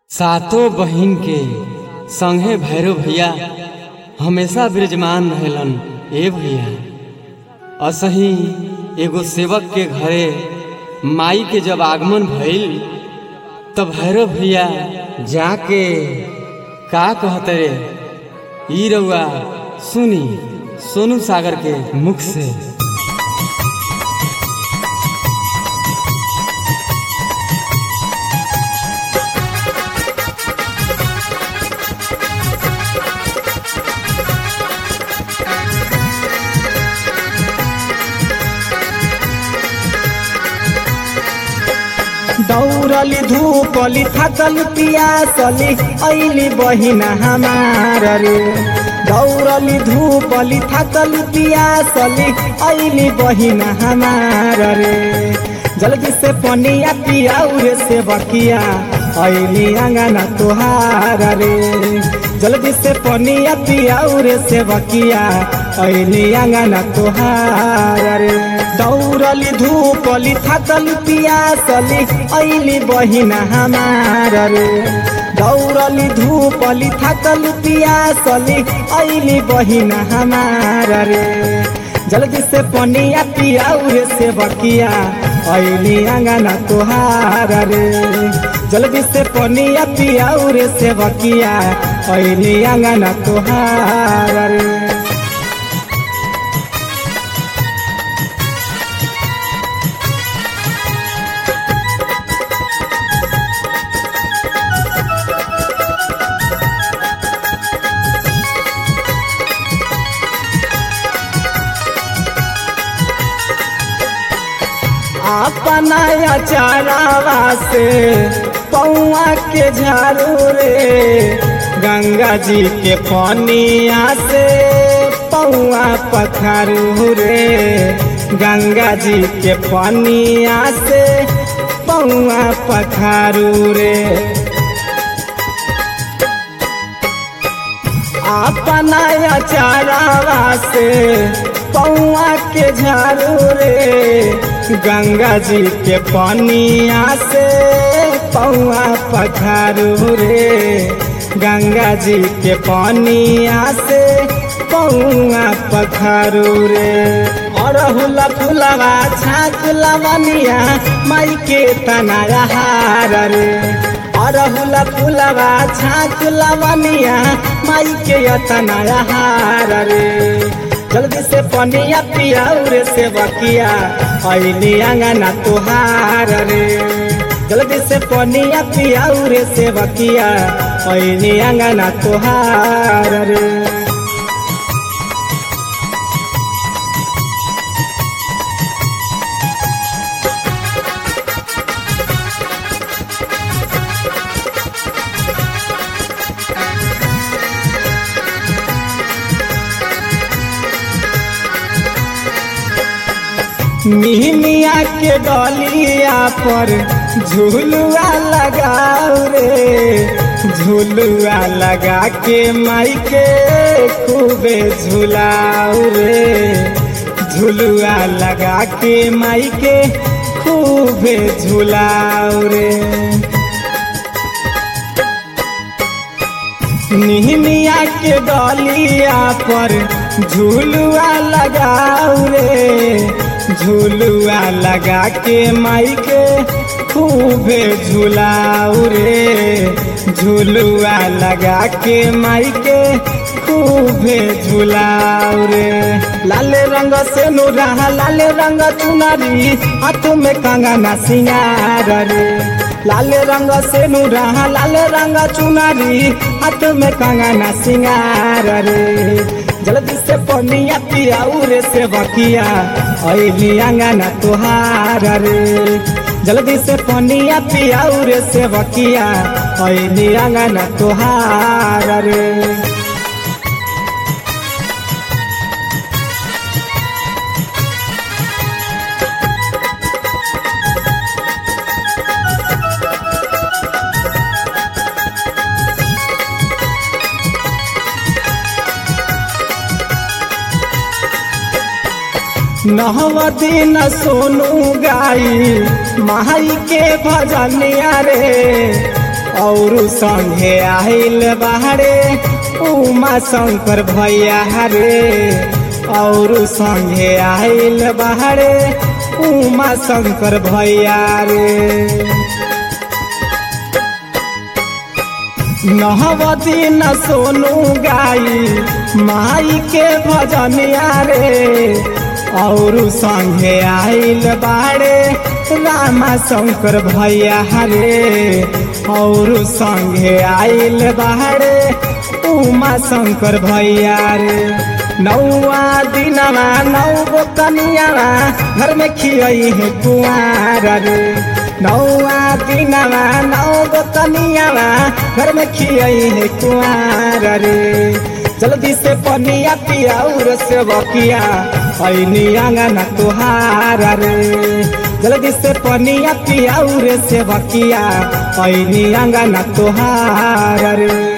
सातों बहिन के संगे भैरव भैया हमेशा विराजमान रहेलन ए भैया असही एगो सेवक के घरे माई के जब आगमन भइल तब भैरव भैया जाके का कहते रे ई रउआ सुनी सोनू सागर के मुख से दौड़ली धूपली थकल पियासली ऐली बहिना हमार रे दौड़ली धूपली थकल पियासली ऐली बहिना हमार रे जल्दी से पनिया पियाऊ रे से बकिया ऐली अंगना तुहार रे जल्दी से पनिया पियाऊ रे से बकिया ऐली अंगना तुहार रे दौड़ली धूपली थकल पियासली ऐली बहिना हमार रे दौड़ली धूपली थकल पियासली ऐली बहिना हमार रे जल्दी से पनिया पियाऊ रे से बकिया ऐली अंगना तुहार रे जल्दी से पनिया पियाऊ रे से बकिया ऐली अंगना तुहार रे अपना अचारावा से पौआ के झाड़ू रे गंगा जी के पनिया से पौआ पखारू रे गंगा जी के पनिया से पौआ पखारू रे अपना अचारावा से पौआ के झाड़ू रे गंगा जी के पनिया से पौआ पखारू रे गंगा जी के पनिया से पौआ पखारू रे अरहुला फुलवा छाक लवनिया माई के तनाया हार रे अरहुला फुलवा छाक लवनिया माई के तनाया हार रे जल्दी से पनिया पियाऊ रे से बकिया ऐली अंगना तुहार रे जल्दी से पनिया पियाऊ रे से बकिया ऐली अंगना तुहार रे मिहिमिया के डलिया पर झुलुआ लगाऊ रे झुलुआ लगा के माई के खूबे झुलाऊ रे झुलुआ लगा के माई के खूबे झुलाऊ रे निहमिया के डलिया पर झुलुआ लगाऊ रे झुलुआ लगा के माई के खूबे झुलाऊ रे झुलुआ लगा के माई के खूबे झुलाऊ रे लाल रंग से नूरा लाल रंग चुनरी हाथ में कंगना सिंगार रे लाल रंग से नूरा लाल रंग चुनरी हाथ में कंगना सिंगार रे जल्दी से पनिया पियाऊ रे से बकिया ऐली अंगना तुहार रे जल्दी से पनिया पियाऊ रे से बकिया ऐली अंगना तुहार रे नहव दिन सोनू गाई माई के भजनिया रे और संगे आइल बाहरे उमा शंकर भैया रे और संगे आइल बाहरे उमा शंकर भैया रे नहवती न सोनू गाई माई के भजनिया रे और संगे आइल बाड़े रामा शंकर भैया रे और संगे आइल बाड़े उमा शंकर भैया रे नौआ दिनवा नौ गो कनियावा घर में खियई है कुआर रे नौआ दिनवा नौ गो कनियावा घर में खियई है कुआर रे जल्दी से पनिया पियाउर से बकिया ऐनी आंगना तुहार रे जल्दी से पनिया पियाउर से बकिया ऐनी आंगना तुहार रे